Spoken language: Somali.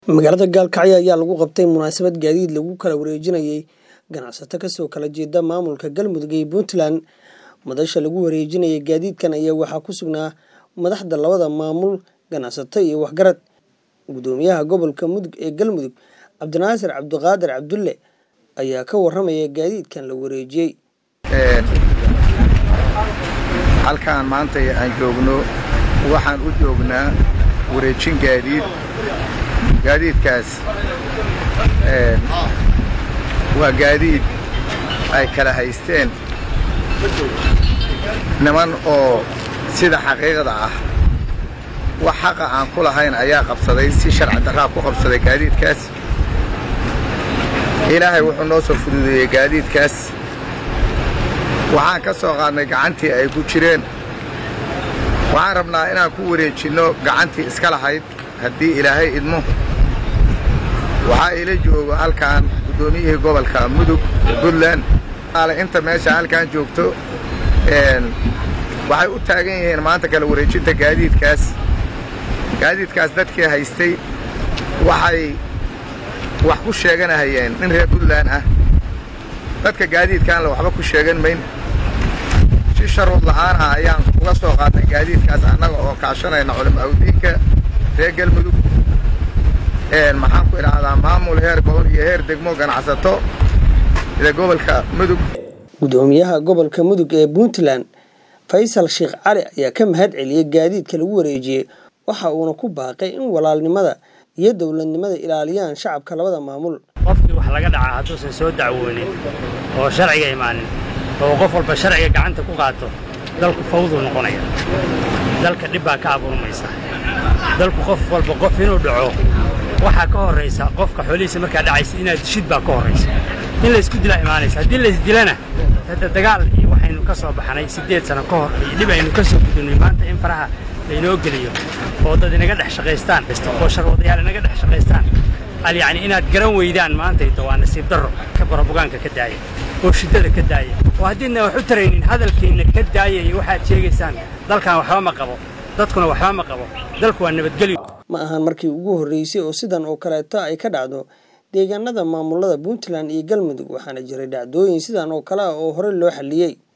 magaalada gaalkacyo ayaa lagu qabtay munaasabad gaadiid lagu kala wareejinayay ganacsato kasoo kala jeeda maamulka galmudug iyo puntland madasha lagu wareejinayay gaadiidkan ayaa waxaa ku sugnaa madaxda labada maamul ganacsato iyo waxgarad gudoomiyaha gobolka mudug ee galmudug cabdinaasir cabdiqaadir cabdulle ayaa ka waramaya gaadiidkan la wareejiyey halkaan maanta aan joogno waxaan u joognaa wareejin gaadiid gaadiidkaas waa gaadiid ay kala haysteen niman oo sida xaqiiqda ah wax xaqa aan ku lahayn ayaa qabsaday si sharci darraa ku qabsaday gaadiidkaas ilaahay wuxuu noo soo fududeeyey gaadiidkaas waxaan ka soo qaadnay gacantii ay ku jireen waxaan rabnaa inaan ku wareejinno gacantii iska lahayd haddii ilaahay idmo waxaa ila joogo halkaan guddoomiyihii gobolka mudug ee puntland inta meesha halkaan joogto waxay u taagan yihiin maanta kala wareejinta gaadiidkaas gaadiidkaas dadkii haystay waxay wax ku sheeganahayeen nin reer puntland ah dadka gaadiidkaanle waxba ku sheegan mayn si sharuud la'aana ayaan uga soo qaadnay gaadiidkaas annaga oo kaashanayna culimaauddiinka reer galmudug maxaan ku idhaahdaa maamul heer gobol iyo heer degmo ganacsato sida gobolka mudug gudoomiyaha gobolka mudug ee puntland faysal sheekh cali ayaa ka mahad celiyey gaadiidka lagu wareejiyey waxa uuna ku baaqay in walaalnimada iyo dowladnimada ilaaliyaan shacabka labada maamul qofkii wax laga dhacaa hadduusan soo dacwoonin oo sharciga imaanin oo qof walba sharciga gacanta ku qaato dalku fawduu noqonaya dalka dhib baa ka abuurmaysa dalku qof walba qof inuu dhaco waxaa ka horraysa qofka xoolihiisa markaa dhacaysa inaad dishid baa ka horraysa in laysku dilaa imaanaysa haddii laysdilana hadda dagaal iyo waxaynu ka soo baxnay siddeed sano ka hor iyo dhib aynu ka soo gudubnay maanta in faraha laynoo geliyo oo dad inaga dhex shaqaystaan oo sharwadayaal inaga dhex shaqaystaan al yacni inaad garan weydaan maantayto waa nasiib darro ka barabugaanka ka daaya oo shiddada ka daaya oo haddiidna wax u taraynin hadalkiinna ka daaya iyo waxaad sheegaysaan dalkan waxba ma qabo dadkuna waxba ma qabo dalku waa nabadgelyo ma ahan markii ugu horreysay oo sidan oo kaleeto ay ka dhacdo deegaanada maamulada puntland iyo galmudug waxaana jiray dhacdooyin sidan oo kale ah oo horey loo xalliyey